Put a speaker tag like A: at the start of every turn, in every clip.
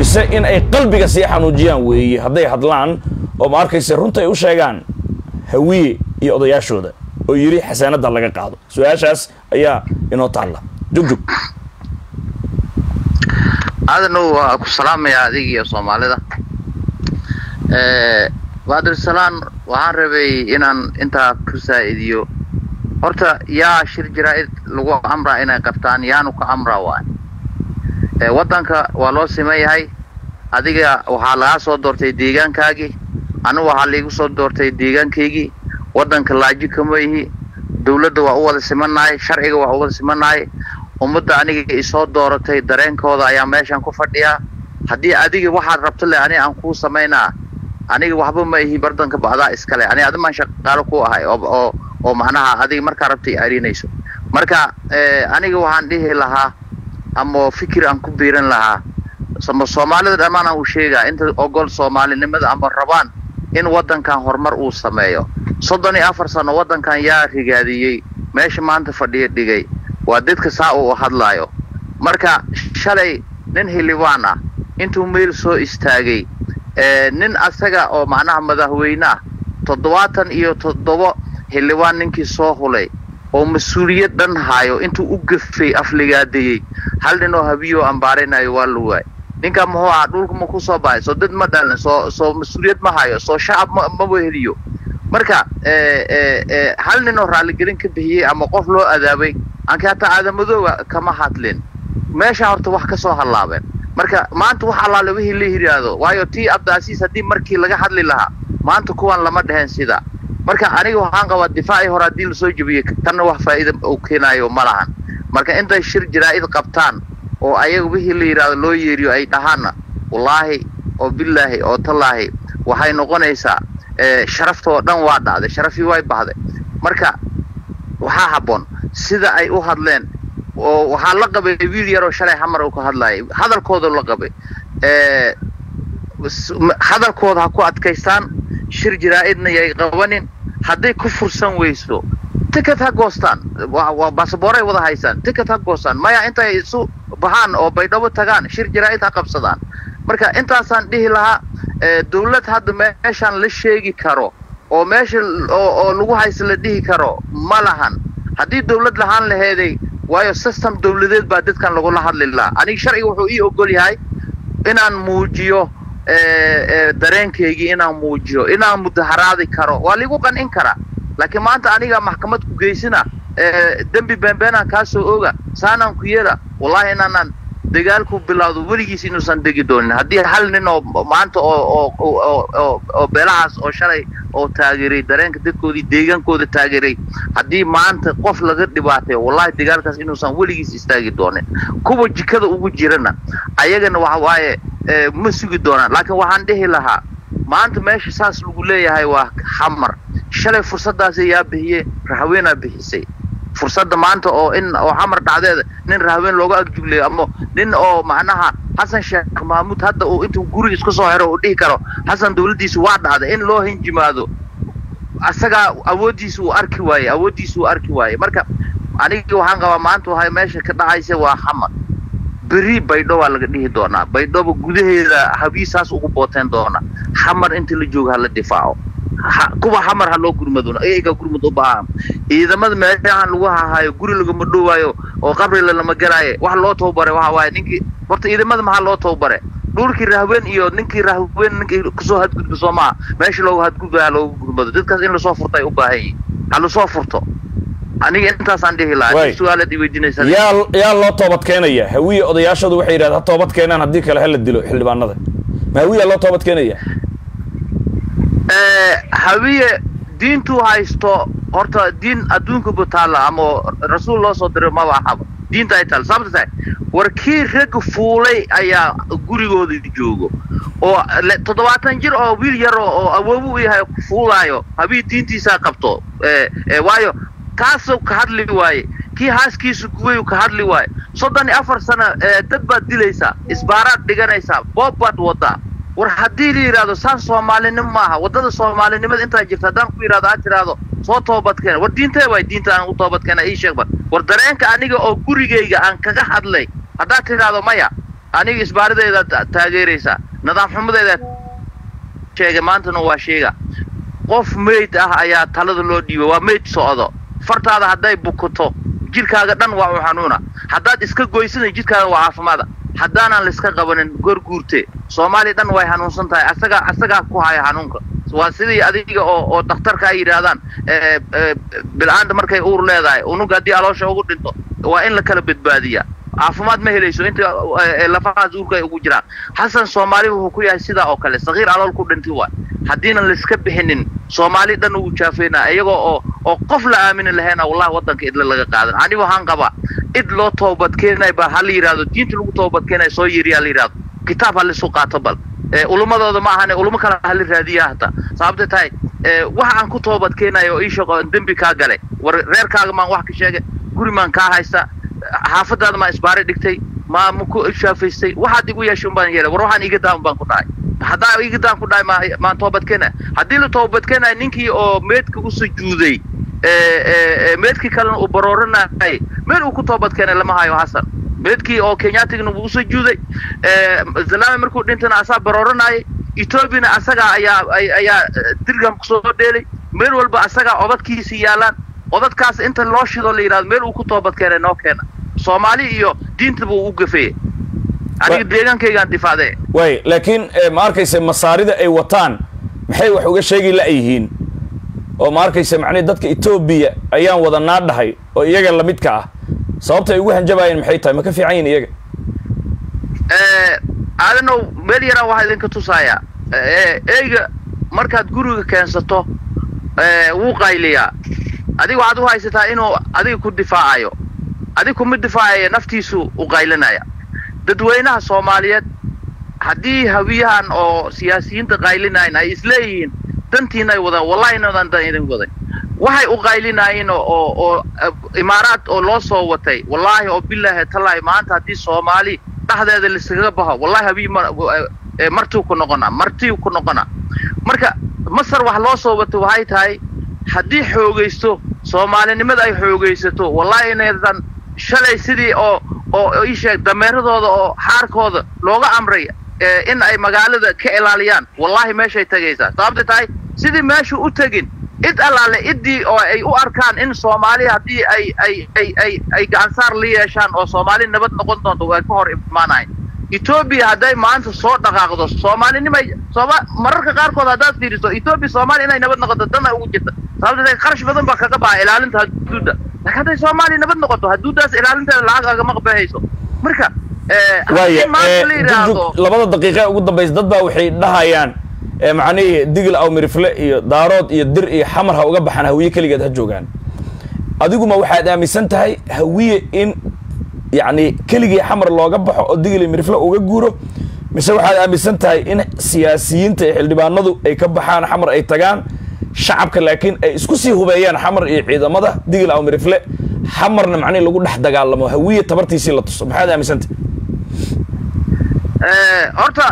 A: mise in ay qalbiga sii xanuujiyaan weeye hadday hadlaan oo ma arkayse runta ay u sheegaan hawiye iyo odayaashooda oo yidhi xasaanadda laga qaado su-aashaas ayaa inoo taalla jugjug
B: aadanow waa ku salaamayaa adig iyo soomaalida baadilsalaan waxaan rabay inaan intaa ku saa'idiyo horta yaa shir jaraa'id lagu amraa inay qabtaan yaanu ka amraa waay waddanka waa loo siman yahay adiga waxaa lagaa soo doortay deegaankaagii anigu waxaa laigu soo doortay deegaankaygii waddanka laaji kama ihi dawladda waa u wada simannahay sharciga waa u wada simannahay ummadda aniga isoo dooratay dareenkooda ayaa meeshan ku fadhiyaa haddii adiga waxaad rabto le ani aan kuu samaynaa aniga waxba ma ihi bardanka ba'daa iskale ani adimaan shaqaalo ku ahay oo oo macnaha adiga markaa rabta i arinayso marka aniga waxaan dhihi lahaa ama fikir aan ku biiran lahaa ama soomaalida dhammaan aan u sheegaa inta ogol soomaalinimada ama rabaan in waddankan horumar uu sameeyo soddon iyo afar sano waddankan yaa rigaadiyey meesha maanta fadhiya dhigay waa dadka saa uu hadlaayo marka shalay nin xildhibaan ah intuu meel soo istaagay nin asaga oo macnaha madaxweyne ah toddobaatan iyo toddoba xildhibaan ninkii soo hulay oo mas-uuliyad dhan haayo intuu u gafay afligaadeeyey hal nin oo habiyo ambaaraynayo waa la waay ninka muxuu ahaa dhulka ma ku soo baxay soo dad ma dhalin soo soo mas-uuliyad ma hayo soo shacab ma maba heliyo marka hal nin oo raaligelin ka bixiyey ama qof loo adaabay anka hataa aadamadooga kama hadlin meesha horta wax ka soo hallaabeen marka maanta wax allaale wixii la yidhaahdo waayo tii abdaasiis haddii markii laga hadli lahaa maanta kuwan lama dheheen sida marka aniga waxaan qabaa difaacii hore haddii lasoo jebiyey tanna wax faa'iida uu keenaayo ma lahan marka intay shir jaraa'id qabtaan oo ayaga wixii la yidhaahdo loo yeeriyo ay dhahaanna wallaahi oo billaahi oo tallaahi waxay noqonaysaa sharaftoo dhan waa dhacday sharafii way bahday marka waxaa habboon sida ay u hadleen oo waxaa la qabay wiil yaroo shalay xamar uu ka hadlayay hadalkooda la qabay hadalkooda ha ku adkaystaan shir jaraa'idna yay qabanin hadday ku fursan weyso ticket ha goostaan waa basaboray wada haysaan ticket ha goostaan maya intay isu baxaan oo baydhabo tagaan shir jaraa'id ha qabsadaan marka intaasaan dhihi lahaa dawlad hadda meeshaan la sheegi karo oo meesha oo lagu haysta la dhihi karo ma lahan haddii dawlad lahaan laheeday waayo system dawladeed baa dadkan lagula hadli lahaa aniga sharciga wuxuu ii ogol yahay inaan muujiyo dareenkaygii inaan muujiyo inaan mudaharaadi karo waa liigu qancin karaa laakiin maanta aniga maxkamad ku geysina dembi beenbeenaan kaa soo oga saanaan ku yeela wallahi inaanaan dagaalku bilowdo weligiis inuusan degi doonin haddii hal nin oo maanta oo oo oo beelahaas oo shalay oo taageeray dareenka dadkoodii deegaankooda taageeray haddii maanta qof laga dhibaatay wallahi dagaalkaas inuusan weligiis istaagi doonin kuwa jikada ugu jirana ayagana waxa waaye ma sugi doonaan laakiin waxaan dhihi lahaa maanta meesha saas lagu leeyahay waa xamar shalay fursaddaasi yaa bixiyey rahaweenaa bixisay fursadda maanta oo in oo xamar dhacdeeda nin rahaween looga agjuglayo ama nin oo macnaha xasan sheekh mahmuud hadda uu intuu guriga isku soo xero uu dhihi karo xasan dawladdiisu waa dhacday in loo hinjimaado asagaa awooddiisa uu arki waaye awooddiisa uu arki waaye marka aniga waxaan qabaa maanta waxay meesha ka dhacaysa waa xamar beri baydho waa laga dhihi doonaa baydhoba gudaheeda habiisaas ugu booteen doona xamar inta la jooga hala difaaco kuwa xamar ha loo gurmado ayaga gurmad u baahan ciidamada meelahan lagu hahaayo guri lagama dhowaayo oo qabri lalama galaayo wax loo tababaray waxa waaye ninkii horta ciidamada maxaa loo tababare dhulkii rahween iyo ninkii rahween ninkii kusoo hadgudba soo maha meesha loogu hadgudbaya loogu gurmado dadkaas in lasoo furto ay u baahan yihin ha lasoo furto aniga intaasaan dhihi lahaa su-aalaad i weydiinaysa
A: yaa yaa loo toobad keenaya hawiye odayaashadu waxay yidhahda ha toobad keenaan haddii kale hala dilo xildhibaanada ma hawiya loo toobad keenaya
B: hawiye diintuu haysto horta diin adduunka bu taalla ama rasuul loo soo diray maba ahaba diinta ay taalla sababta tahay war kii ragga fuulay ayaa gurigooda joogo oo toddobaatan jir oo wiil yar oo awoobu u yahay fuulaayo habii diintiisaa qabto waayo kaasuu ka hadli waaye kii haaskiisu guwayu ka hadli waaye soddon iyo afar sano dad baad dilaysaa isbaaraad dhiganaysaa boob baad wadaa war haddii la yidhahdo saan soomaalinimo maaha waddada soomaalinimada intaa jirta haddaan ku yidhahdo aad tiraahdo soo toobadkeena war diintee waay diinta aan u toobadkeena ii sheegba war dareenka aniga oo gurigayga aan kaga hadlay haddaad tidhaahdo maya aniga isbaarideeda taageeraysaa nidaam xumadeeda sheegay maantana waa sheega qof meyd ah ayaa talada loo dhiibay waa meyd socdo fartaada hadday bukuto jidhkaaga dhan waa u xanuuna haddaad iska goysana jidhkaaga waa caafimaada haddaanaan laiska qabanin gorguurte soomaaliya dhan way hanuunsan tahay asagaa asagaa ku haya hanuunka waa sidii adiga oo oo dhakhtarka ay yidhaahdaan bil'aanta markay uur leedahay unuga haddii aloosha ugu dhinto waa in la kala badbaadiyaa caafimaad ma helayso inta lafahaas uurka ay ugu jiraan xasan soomaali wuxuu ku yahay sidaa oo kale sakiir alool ku dhintay waay haddiina laiska bixinin soomaali dhan ugu jaafeynaa iyagoo oo oo qof la aamini lahayna wallahi waddanka idla laga qaadan ani waxaan qabaa id loo toobadkeenay ba ha la yidhahdo diinta lagu toobadkeenay soo yiri ha la yidhahdo kitaab ha laisu qaato bal ulumadooda ma ahane ulamo kale hala raadiya hata sababta tahay waxa aan ku toobadkeenayo oo ii shaqo dembi kaa galay war reerkaaga maan wax ka sheegay guri maan kaa haysta xaafadaada maa isbaari dhigtay maa maku shaafaystay waxaad igu yeeshay un baan yeelay war waxaan iga daan baan ku dhahay haddaa iga daan ku dhahay ma maan toobadkeenaya haddii la toobadkeenaya ninkii oo meedka u sujuuday meedkii kalena uu barooranayay meel uu ku toobadkeenay lama hayo xasan meedkii oo kenyatigana wuu usujuuday zalame markuu dhintana asaa barooranayay etoobiyana asagaa ayaa ayaa dirgam kusoo dheelay meel walba asagaa odadkiisi yaalaan odadkaas inta loo shido la yidhahdo meel uu ku toobad keenay noo keena soomaali iyo diinta buu u gafeeyey aniga deegaankaygaan difaacdee
A: way laakiin ma arkaysa masaarida ay wataan maxay wax uga sheegi la-yihiin oo ma arkaysa macnihi dadka etoobiya ayaan wada naadhahay oo iyaga lamidka ah sababta ay ugu hanjabaayeen maxay tahay ma ka fiican yihin iyaga
B: aadanow meel yaraan waxaa idinka tusaaya eyga markaad guriga keensato wuu qayliyaa adiga waxaad u haysataa inuu adiga ku difaacayo adiga kuma difaacaya naftiisu u qaylinaya dadweynaha soomaaliyeed haddii hawiyahan oo siyaasiyiinta qaylinayn ay isleeyihiin dantiina ay wadaan wallahi inadan dan idin wadan waxay u qaylinaayeen oo oo imaaraad oo loo soo watay wallaahi oo bilaahi tallaahi maanta haddii soomaali dhexdeeda laiskaga baxo wallahi habiy martiu ku noqonaa martiu ku noqonaa marka masar wax loo soo watay waxay tahay haddii xoogaysto soomaalinimada ay xoogaysato wallahi inaydan shalay sidii oo oo ii sheeg dameeradooda oo xaarkooda looga amray in ay magaalada ka ilaaliyaan wallahi meeshay tegaysaa sababta tahay sidii meeshu u tegin id allaale iddii oo ay u arkaan in soomaali haddii ay ay ay ay ay gacansaar la yeeshaan oo soomaali nabad noqon doonto way ka hor imaanayn etoobiya hadday maanta soo dhaqaaqdo soomaalinimay sooma mararka qaarkood haddaad fiiriso etoobiya soomaaliya inay nabad noqoto dana ugu jirta sababta qarash badan baa kaga baxa ilaalinta haduudda laakiin hadday soomaaliya nabad noqoto haduuddaas ilaalinteeda lacag agama qabahayso marka
A: waaya labada daqiiqe ugu dambaysa dad baa waxay dhahayaan macnihii digil aw mirifle iyo daarood iyo dir iyo xamar ha uga baxaan hawiye keligeed ha joogaan adiguma waxaad aaminsan tahay hawiye in yacni keligii xamar looga baxo oo digil iyo mirifle uga guuro mise waxaad aaminsan tahay in siyaasiyiinta iyo xildhibaanadu ay ka baxaan xamar ay tagaan shacabka laakiin ay isku sii hubeeyaan xamar iyo ciidamada digil aw mirifle xamarna macnihi lagu dhex dagaalamo hawiye tabartiisii la tuso maxaad aaminsantahay
B: horta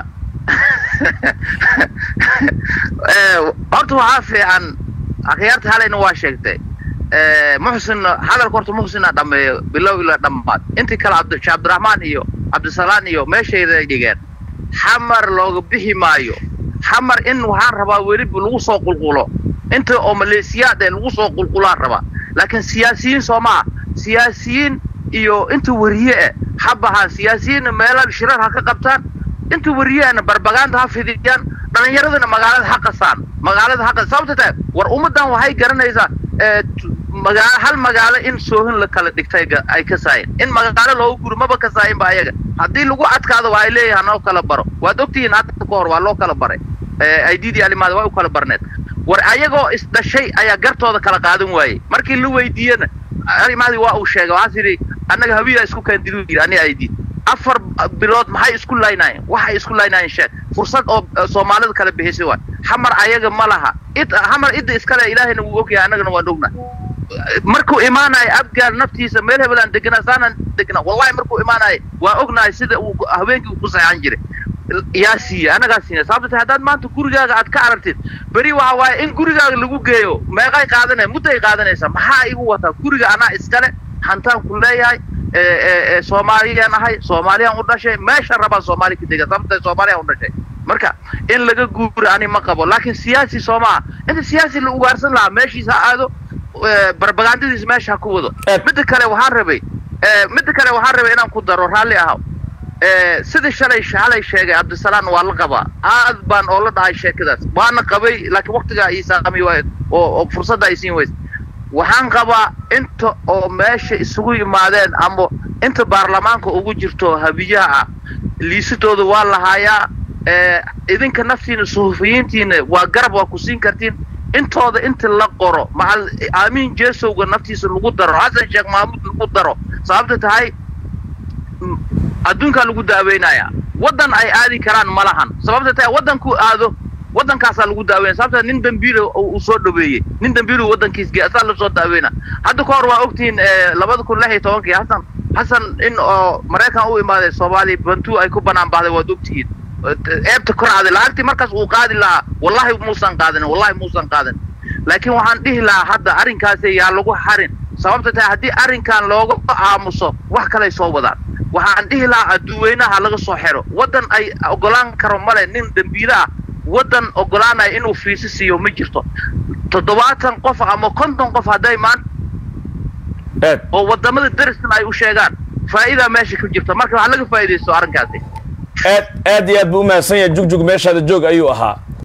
B: horta waxaa fiican akhyaarta halayna waa sheegtay muxsin hadalka horta muxsina dhameeyo bilow ilaa dhammaad intii kale abd cabdiraxmaan iyo cabdisalaan iyo meeshayda dhigeen xamar looga bixi maayo xamar in waxaan rabaa weliba lagu soo qulqulo inta oo maleesiyaad ee lagu soo qulqulaan rabaa laakiin siyaasiyiin soo maha siyaasiyiin iyo inta wariye eh ha bahaan siyaasiyiinna meela shirar ha ka qabtaan inta wariyeena barbagaanta ha fidiyaan dhalinyaradana magaalada ha qasaan magaalada ha qas sababta tahay war ummaddan waxay garanaysaa magaalo hal magaalo in soohin la kala dhigtay ay ka saayin in magaalo loogu guri maba ka saayin ba ayaga haddii lagu adkaado waa ay leeyahay noo kala baro waad ogtihiin hadda ka hor waa loo kala baray aididii alimaada waa u kala barneed war ayagoo isdhashay ayaa gartooda kala qaadan waayey markii la weydiiyena alimaadii waa uu sheegay waxaas yidhi annaga habiyaa isku kaandidu yidhi ani aidid afar bilood maxay isku laynaayeen waxay isku laynaayeen sheeg fursad oo soomaalida kala bixisay waay xamar ayaga ma laha id xamar idda iskale ilaahayna wuu ogyahay annagana waan ogna markuu imaanayo abgaar naftiisa meel hebelaan deganaa saanaan degnaa wallahi markuu imaanayo waa ognahay sida uu haweenkii uu ku saxan jiray yaa siiya annagaa siina sababta tahay haddaad maanta gurigaaga aad ka aragtid beri waxa waaye in gurigaaga lagu geeyo meeqay qaadanaya mudday qaadanaysaa maxaa igu wataa guriga anaa iskale hantaan ku leeyahay soomaaliyaan ahay soomaaliyaan u dhashay meesha rabaan soomaali ka dega sababta soomaaliyaan u dhashay marka in laga guura ani ma qabo laakiin siyaasi soomaa inta siyaasi la ugaarsan lahaa meeshiis ha aado barbagandadiis meesha ha ku wado midda kale waxaan rabay midda kale waxaan rabay inaan ku daro raalli ahaw sidii shalay halay sheegay cabdisalaan waa la qabaa aad baan oo la dhahay sheekadaas waana qabay laakiin waktigaa ii saami waay oo fursadda ay siin weysa waxaan qabaa inta oo meesha isugu yimaadeen ama inta baarlamaanka ugu jirto habiyaha ah liisadooda waa lahaayaa idinka naftiina suhufiyiintiina waa garab waa ku siin kartiin intooda inta la qoro macal aamiin jesowga naftiisa lagu daro xasan sheekh mahmuud lagu daro sababta tahay adduunkaa lagu daaweynaya waddan ay aadi karaan ma lahan sababta tahay waddankuu aado waddankaasaa lagu daaweynaya sababta nin dambiila uu soo dhaweeyey nin dambiilu waddankiis gey asaa lasoo daaweyna hadda ka hor waa ogtihiin labada kun lix iyo tobankii xasan xasan in oo maraykan u imaaday soomaaliya bantuu ay ku banaan baxday waad ogtihiin eebta korcday lacagtii markaas uu qaadi lahaa wallahi muusan qaadanin wallahi muusan qaadanin laakiin waxaan dhihi lahaa hadda arrinkaasi yaa lagu xarin sababta tahay haddii arrinkan looga aamuso wax kaley soo wadaan waxaan dhihi lahaa adduweynaha laga soo xero waddan ay ogolaan karo male nin dembiile ah waddan ogolaanaya inuu fiisi siiyo ma jirto toddobaatan qof ama konton qof hadday maan oo wadamada darisna ay u sheegaan faa'iidaa meesha ku jirta marka waxaa laga faa'iidaysto arrinkaasi
A: aad aad iyo aad buu umahadsan yahay jugjug meeshaada joog ayuu ahaa